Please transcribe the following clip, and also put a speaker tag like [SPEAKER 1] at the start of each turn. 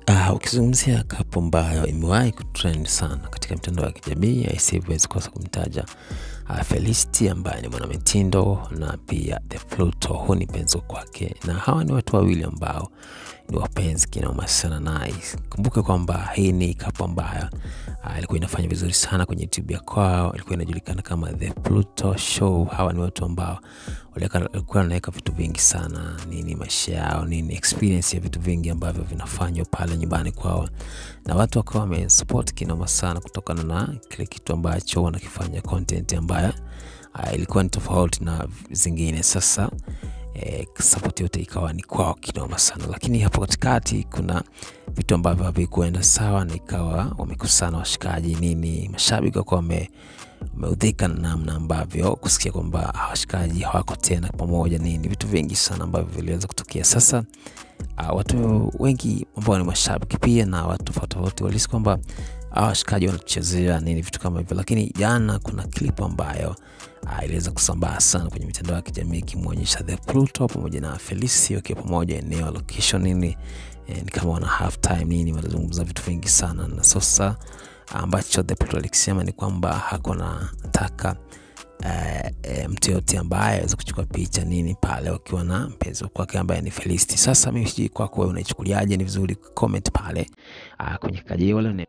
[SPEAKER 1] Uh, ukizungumzia kapu ambayo imewahi kutrend sana katika mitandao ya kijamii huwezi kosa kumtaja uh, Felicity ambaye ni mwanamitindo na pia The Pluto, huu ni penzi kwake, na hawa ni watu wawili ambao ni wapenzi kinoma sana naye. Kumbuke kwamba hii ni kapu ambayo uh, ilikuwa inafanya vizuri sana kwenye YouTube ya kwao, ilikuwa inajulikana kama The Pluto Show. Hawa ni watu ambao walikuwa wanaweka vitu vingi sana, nini maisha yao, nini experience ya vitu vingi ambavyo vinafanywa pale nyumbani kwao, na watu wakawa wamesupport kinoma sana kutokana na kile kitu ambacho wanakifanya, content ambayo uh, ilikuwa ni tofauti na zingine. Sasa eh, support yote ikawa ni kwao kinoma sana, lakini hapo katikati kuna vitu ambavyo havikuenda sawa, na ikawa wamekusana washikaji nini, mashabiki wakawa wame umeudhika na namna ambavyo kusikia kwamba washikaji hawako tena pamoja nini, vitu vingi sana ambavyo viliweza kutokea. Sasa uh, watu wengi ambao ni mashabiki pia na watu tofauti tofauti walisi kwamba washikaji wanachezea nini vitu kama hivyo, lakini jana kuna clip ambayo uh, iliweza kusambaa sana kwenye mitandao ya kijamii ikimwonyesha The Pluto pamoja na Felicity wakiwa pamoja eneo location nini, eh, ni kama wana half time nini, wanazungumza vitu vingi sana na sasa ambacho The Pluto alikisema ni kwamba hakuna nataka e, e, mtu yote ambaye aweza kuchukua picha nini pale wakiwa na mpenzi kwake ambaye ni Felicity. Sasa mimi sijui kwako wewe unaichukuliaje? Ni vizuri comment pale a, kwenye kajio wala